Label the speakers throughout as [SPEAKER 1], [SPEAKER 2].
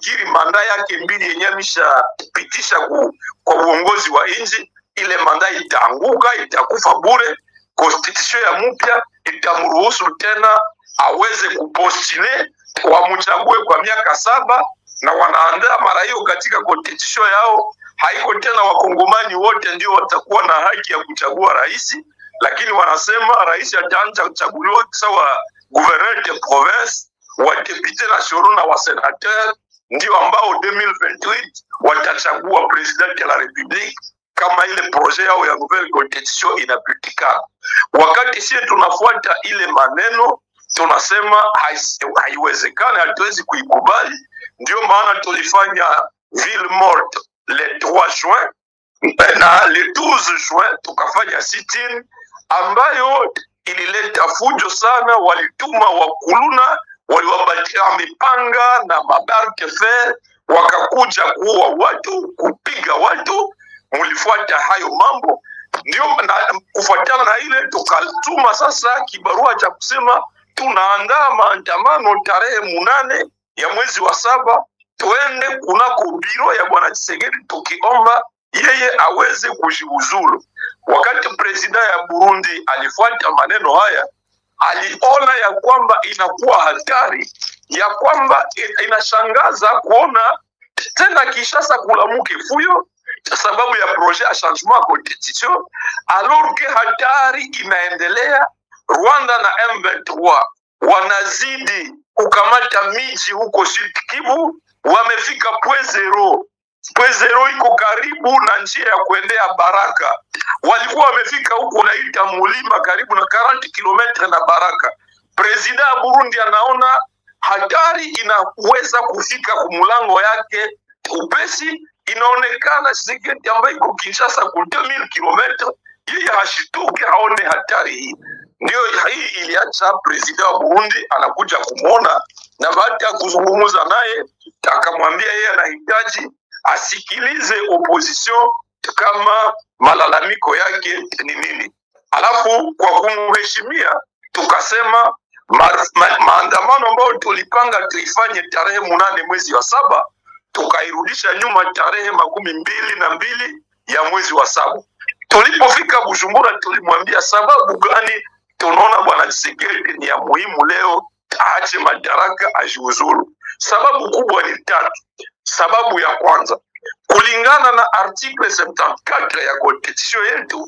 [SPEAKER 1] nafikiri manda yake mbili yenye ameshapitisha ku- kwa uongozi wa nchi, ile manda itaanguka, itakufa bure. Constitution ya mpya itamruhusu tena aweze kupostule wamchague kwa miaka saba, na wanaandaa mara hiyo katika constitution yao, haiko tena wakongomani wote ndio watakuwa na haki ya kuchagua rais, lakini wanasema rais ataanza kuchaguliwa sawa gouverneur de province, wadepute nationaux na wasenateur ndio ambao 2028 watachagua president de la republique kama ile projet yao ya nouvelle constitution inapitikana. Wakati sie tunafuata ile maneno tunasema hais- haiwezekani, hatuwezi kuikubali. Ndio maana tulifanya ville morte le 3 juin na le 12 juin tukafanya sit-in ambayo ilileta fujo sana. Walituma wakuluna, waliwapatia mipanga na mabarke fer, wakakuja kuua watu, kupiga watu. Mulifuata hayo mambo, ndio na kufuatana na ile tukatuma sasa kibarua cha kusema tunaandaa maandamano tarehe munane ya mwezi wa saba, tuende kunako biro ya bwana Tshisekedi tukiomba yeye aweze kujiuzulu. Wakati presida ya Burundi alifuata maneno haya, aliona ya kwamba inakuwa hatari, ya kwamba i- inashangaza kuona tena Kishasa kulamuke fuyo sababu ya projet ya changement ya constitution, alors que hatari inaendelea. Rwanda na M23 wanazidi kukamata miji huko Sud Kivu, wamefika point zero. Point zero iko karibu na njia ya kuendea Baraka. Walikuwa wamefika huko naita mulima karibu na 40 kilometre na Baraka. Presida ya Burundi anaona hatari inaweza kufika kumulango yake upesi. Inaonekana Tshisekedi ambaye iko Kinshasa ku 2000 kilometre, yeye hashituke aone hatari hii. Ndio hii iliacha presida wa Burundi anakuja kumwona, na baada ya kuzungumza naye akamwambia yeye anahitaji asikilize opposition kama malalamiko yake ni nini. Alafu kwa kumheshimia tukasema ma, ma, maandamano ambayo tulipanga tuifanye tarehe munane mwezi wa saba tukairudisha nyuma tarehe makumi mbili na mbili ya mwezi wa saba. Tulipofika Bujumbura, tulimwambia sababu gani tunaona bwana Tshisekedi ni ya muhimu leo aache madaraka ajiuzulu. Sababu kubwa ni tatu. Sababu ya kwanza, kulingana na article 74 ya constitution yetu,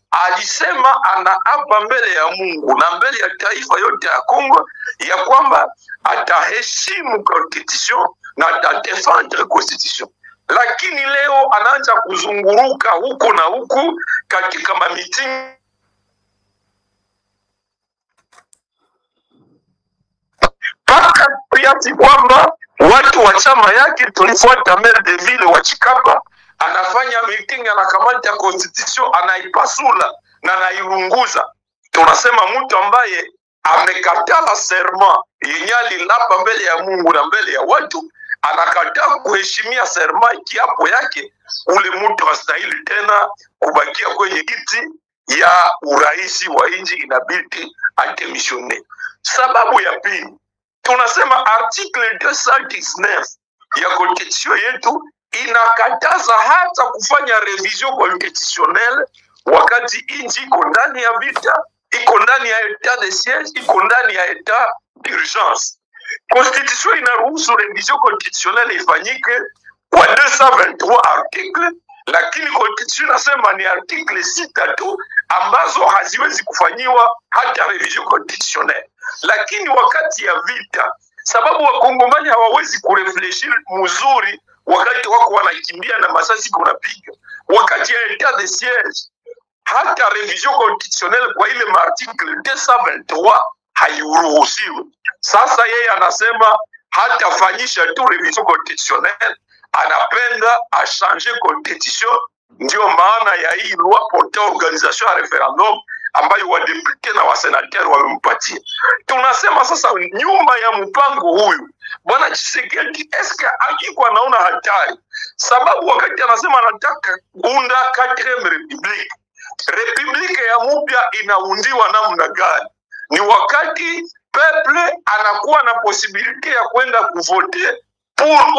[SPEAKER 1] alisema anaapa mbele ya Mungu na mbele ya taifa yote ya Kongo ya kwamba ataheshimu constitution na atadefendre constitution, lakini leo anaanza kuzunguruka huku na huku katika mamitingi mpaka kiasi kwamba watu wa chama yake tulifuata maire de ville wa Chikapa anafanya meeting, anakamata constitution anaipasula na anairunguza. Tunasema mtu ambaye amekatala serma yenye alilapa mbele ya Mungu na mbele ya watu, anakataa kuheshimia serma kiapo yake, ule mtu hastahili tena kubakia kwenye kiti ya uraisi wa nchi, inabidi atemishone. Sababu ya pili tunasema article 219 ya constitution yetu inakataza hata kufanya revision constitutionnelle wakati nchi iko ndani ya vita, iko ndani ya etat de siege, iko ndani ya etat d'urgence. Constitution inaruhusu revision constitutionnelle ifanyike kwa 223 article, lakini constitution inasema ni article sita tu ambazo haziwezi kufanyiwa hata revision constitutionnelle. Lakini wakati ya vita, sababu wakongomani hawawezi kurefleshir mzuri wakati wako wanakimbia na masasi kunapiga, wakati ya etat de siege hata revision constitutionnelle kwa ile maarticle 223 hairuhusiwi. Sasa yeye anasema hatafanyisha tu revision constitutionnelle, anapenda achange constitution. Ndio maana ya hii loi portant organisation ya referendum ambayo wadepute na wasenater wamempatia. Tunasema sasa, nyuma ya mpango huyu bwana Tshisekedi eske akiko anaona hatari, sababu wakati anasema anataka kuunda 4 republique republike ya mupya inaundiwa namna gani? Ni wakati peple anakuwa na posibilite ya kwenda kuvote pour